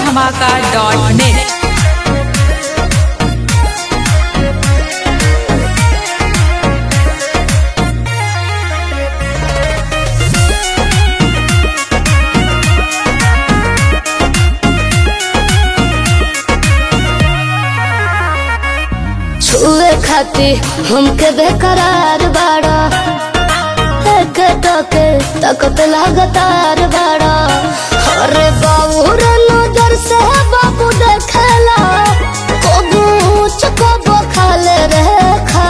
धमाका dot net छुए खाती हमके बेकरार बाड़ा एक टके तकत लगातार बाड़ा अरे बाबू रे नजर से बाबू देखेला कबू चकबो खाले रे खा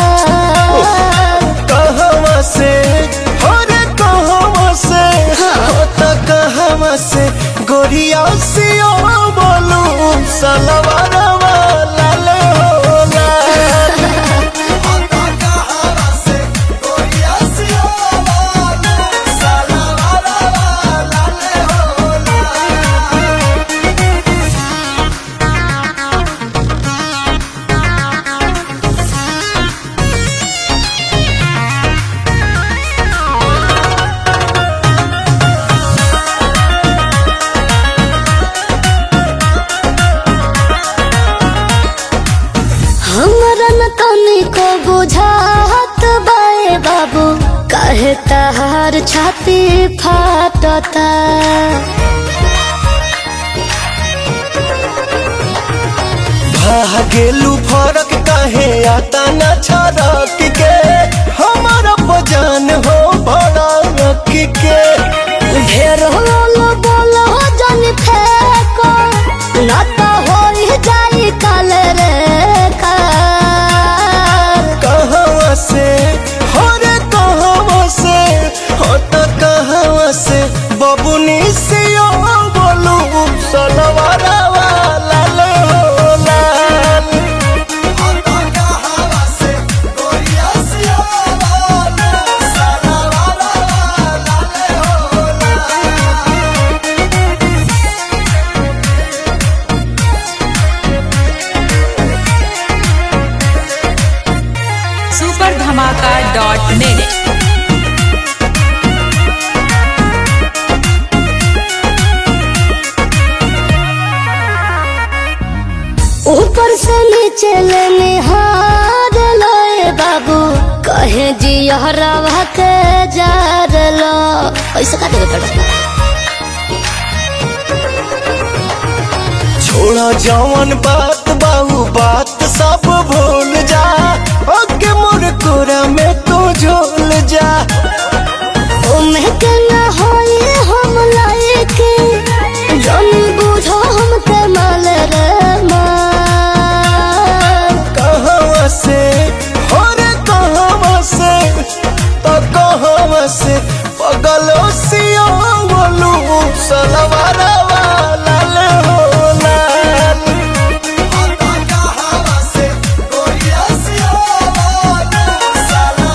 कहवा से हो रे कहवा से हो त कहवा से गोरिया से ओ बोलू सलवारवा लाल हो लाल हो त कहवा से गोरिया से ओ बोलू सलवारवा लाल हो लाल हमरा न तनी को बुझात बाए बाबू काहे तहार छाती फाटता भागेलू फरक काहे आता न छरक के हमारा बजान हो भड़क के ढेर होलो बोलो जन फेको ना तो होई जाई काल रे कार कहवा से हो रे कहवा से हो त कहवा से बबुनी से ओ बोलू सलवारवा लाल हो लाल हो त कहवा से गोरिया से ओ बोलू सलवारवा लाल हो लाल सुपर धमाका डॉट नेट ऊपर से नीचे ले निहार लोए बाबू कहे जी हरवा के जार लो ऐसे का देवे पड़ा छोड़ा जवन बात बाहू बात सब भूल जा ओके मोर कोरा में तू झोल जा ओमे के न होई हम लायके जन बुझो हमके माल रे माल कहवा से हो रे कहवा से तो कहवा से पगलो सियो बोलू सलवारवा लाल हो लाल हो त कहवा से गोरिया सियो बोलू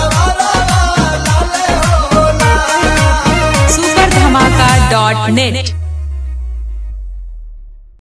सलवारवा लाल हो लाल सुपर धमाका डॉट नेट